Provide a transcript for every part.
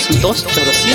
dos Chaurasia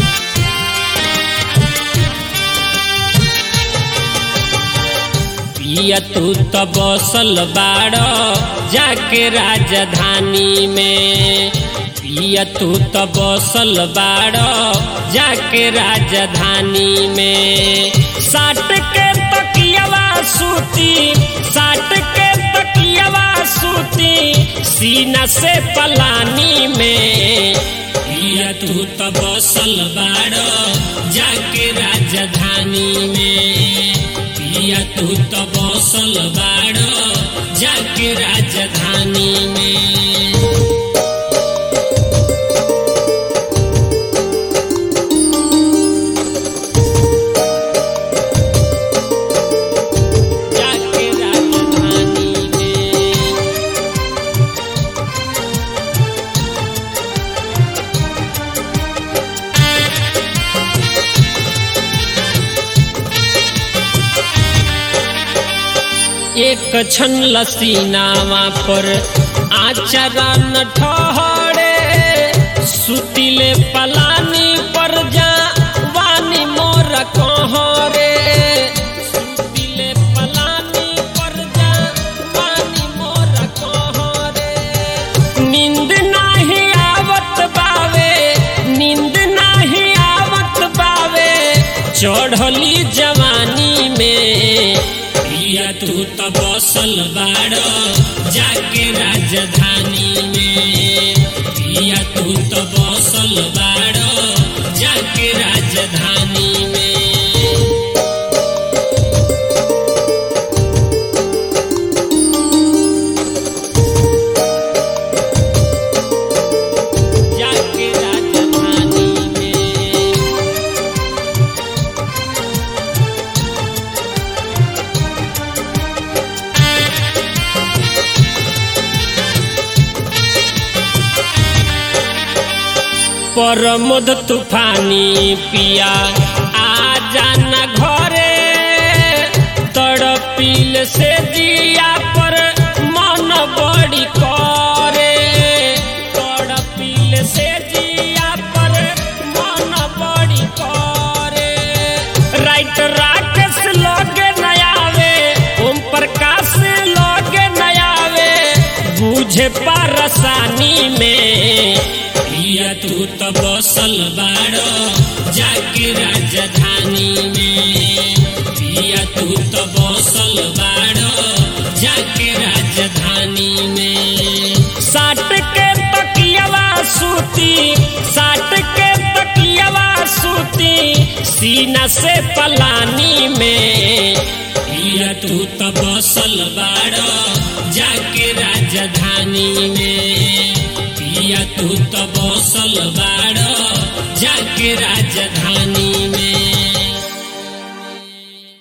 पिया तू तो बसल बाड़ जाके राजधानी में पिया तू तो बसल बाड़ जाके राजधानी में साट के तकियवा सूती साट के तकियवा सूती सीना से पलानी में पिया तू तो बसल बाड़ जाके राजधानी में पिया तू तो बसल बाड़ जाके राजधानी में जाके राजधानी में एक क्षण लसीनावा पर आचरण ठहरे सुतिले पलानी पर जा वानी मोर कहरे सुतिले पलानी पर जा वानी मोर कहरे नींद नाही आवत बावे नींद नाही आवत बावे चढ़ली जवानी में पिया तू तो बसल बाड़ जाके राजधानी में पिया तू तो बसल बाड़ जाके राजधानी में जाके राजधानी में परमोद तूफानी पिया आ जाना घरे तड़पील से जिया पर मन बड़ी करे तड़पील से जिया पर मन बड़ी करे राइट राकेश लगे नयावे ओम प्रकाश लगे नयावे बुझे पारसानी में पिया तू तो बसल बाड़ जाके राजधानी में पिया तू तो बसल बाड़ जाके राजधानी में साट के तकियवा सूती साट के तकियवा सूती सीना से पलानी में पिया तू तो बसल बाड़ जाके राजधानी में पिया तू तो बसल बाड़ जाके राजधानी